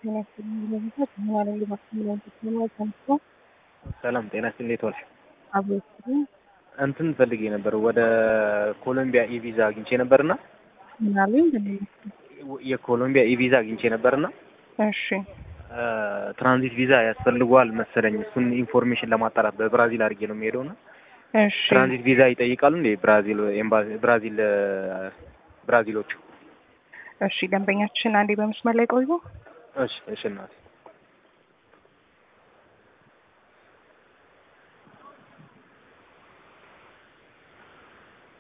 ሰላም ጤና ይስጥልኝ። እንዴት ዋልሽ? እንትን ፈልጌ ነበር ወደ ኮሎምቢያ ኢቪዛ አግኝቼ ነበርና ምናሉኝ? የኮሎምቢያ ኢቪዛ አግኝቼ ነበርና እሺ ትራንዚት ቪዛ ያስፈልገዋል መሰለኝ። እሱን ኢንፎርሜሽን ለማጣራት በብራዚል አድርጌ ነው የሚሄደው እና እሺ ትራንዚት ቪዛ ይጠይቃሉ እንዴ? ብራዚል ኤምባሲ ብራዚል ብራዚሎቹ? እሺ ደንበኛችን አንዴ በመስመር ላይ ቆዩ። እሺ እሺ እናቴ